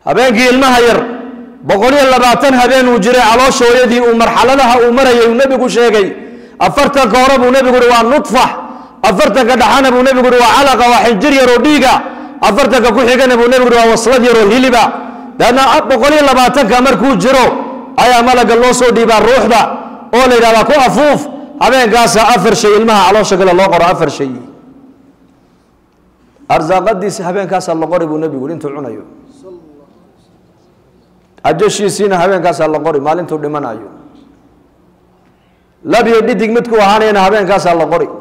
habeenkii ilmaha yar boqol iyo labaatan habeen uu jiray caloosha hooyadii uu marxaladaha uu marayay uu nebigu sheegay afartanka hore buu nebigu uhi waa nudfax afartanka dhaxana buu nebigu uhi waa calaqa waa xinjir yaroo dhiiga afartanka ku xigana buu nebigu uhi waa waslad yaroo hiliba daadna boqol iyo labaatanka markuu jiro ayaa malaga loo soo dhiibaa ruuxda oo la yidhahdaa ku afuuf habeenkaasa afar shay ilmaha caloosha gale loo qoro afar shay arsaaqadiisi habeenkaasaa la qori buu nebigu intuu cunayo ajashiisiina habeenkaasaa la qori maalintuu dhimanayo labiyo dhidig midkuu ahaanayana habeenkaasaa la qori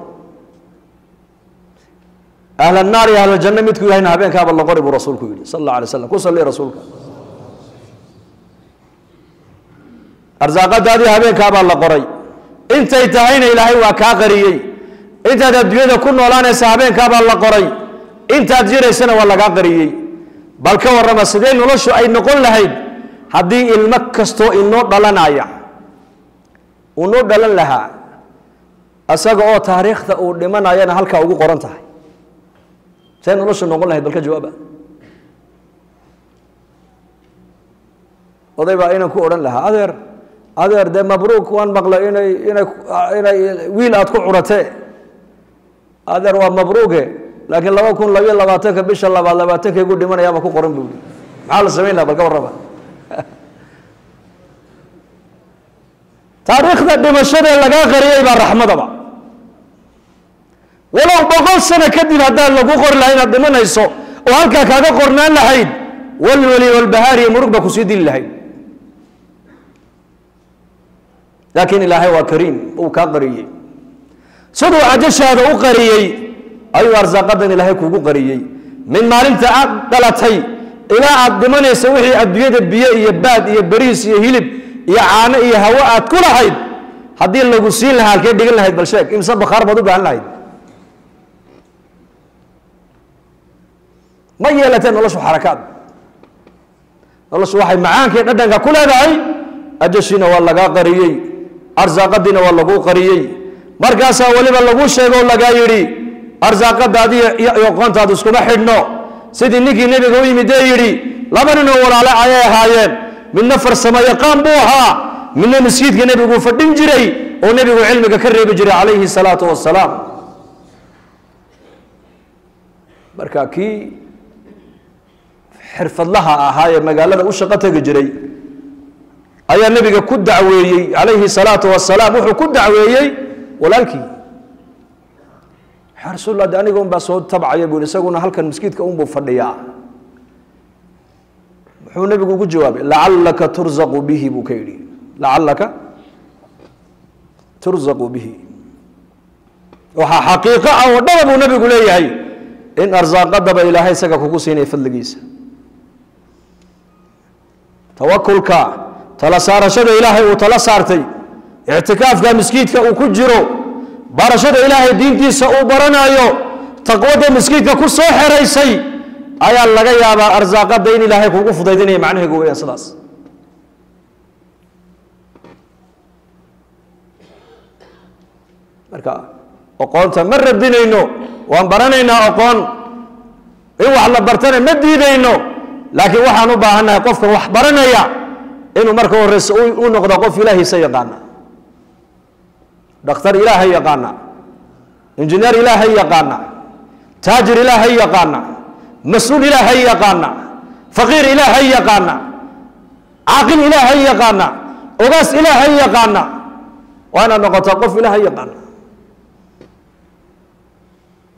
ahl naar iyo ahljanno midkuu yahayna habeenkaaba la qori buu rasuulku yihi sal alla alay slam ku salli rasuulka arsaaqadaadii habeenkaabaa la qoray intay tahayna ilaahay waa kaa qariyey intaad adduunyada ku noolaanaysa habeenkaabaa la qoray intaad jiraysana waa lagaa qariyey bal ka warrama sidee noloshu ay noqon lahayd haddii ilmo kastoo inoo dhalanaya uu noo dhalan lahaa isaga oo taariikhda uu dhimanayana halkaa ugu qoran tahay see noloshu noqon lahayd bal ka jawaaba oday baa inan ku odhan lahaa adeer adeer dee mabruuk waan maqlay inay inay inay wiil aad ku curatee adeer waa mabruuge laakiin laba kun labayo labaatanka bisha labaad labaatanka igu dhimanayaaba ku qoran buu maxaa la samayn laha bal ka warraba taariikhda dhimashadee lagaa qariyey baa raxmadaba walow boqol sano kadib haddaan lagu qori lahay inaad dhimanayso oo halkaa kaaga qornaan lahayd walwali walbahaariyo murug baa kusii dili lahayd laakiin ilaahay waa kariim uu kaa qariyey siduu cajashaada u qariyey ayuu arsaaqadan ilaahay kugu qariyey min maalinta aad dhalatay ilaa aad dhimanaysa wixii adduunyada biyo iyo baad iyo bariis iyo hilib iyo caano iyo hawo aad ku lahayd haddii lagu siin lahaa halkee dhigan lahayd bal sheeg imse bakhaar baad u baahan lahayd ma yeelatee noloshu xarakaad noloshu waxay macaankii dhadhanka ku leedahay ajashiina waa lagaa qariyey arsaaqadiina waa laguu qariyey markaasaa weliba lagu sheego o lagaa yidhi arsaaqadaadi iyo aqoontaadu iskuma xidhno sidii ninkii nebiga u yimid ee yidhi laba ninoo walaale ayay ahaayeen midna farsamo yaqaan buu ahaa midna masjidka nebiguu fadhin jiray oo nebigu cilmiga ka reebi jiray calayhi salaatu wasalaam marka kii xirfadlaha ahaa ee magaalada u shaqo tegi jiray ayaa nebiga ku dacweeyey calayhi salaatu wasalaam wuxuu ku dacweeyey walaalkii yaa rasuul de aniga un baa soo tabcaya buu isaguna halkan maskiidka unbuu fadhiyaa muxuu nebigu ugu jawaabay lacallaka turzaqu bihi buu ka yidhi lacallaka turzaqu bihi waxaa xaqiiqo ah oo dhaba buu nebigu leeyahay in arsaaqadaba ilaahay isaga kugu siinaya fadligiisa tawakulka tala saarashada ilaahay uu tala saartay ictikaafka miskiidka uu ku jiro barashada ilaahay diintiisa uu baranayo taqwada miskiidka ku soo xeraysay ayaa laga yaabaa arsaaqada in ilaahay kugu fudaydinaya macnaheegu weyaan sidaas marka aqoonta ma radinayno waan baranaynaa aqoon in wax la bartana ma diidayno laakiin waxaan u baahannahay qofkan wax baranaya inuu marka horeyse u noqdo qof ilaahiisa yaqaana dhakhtar ilaahay yaqaana injineer ilaahay yaqaana taajir ilaahay yaqaana mas-uul ilaahay yaqaana faqiir ilaahay yaqaana caaqil ilaahay yaqaana ogaas ilaahay yaqaana waa inaad noqotaa qof ilaahay yaqaana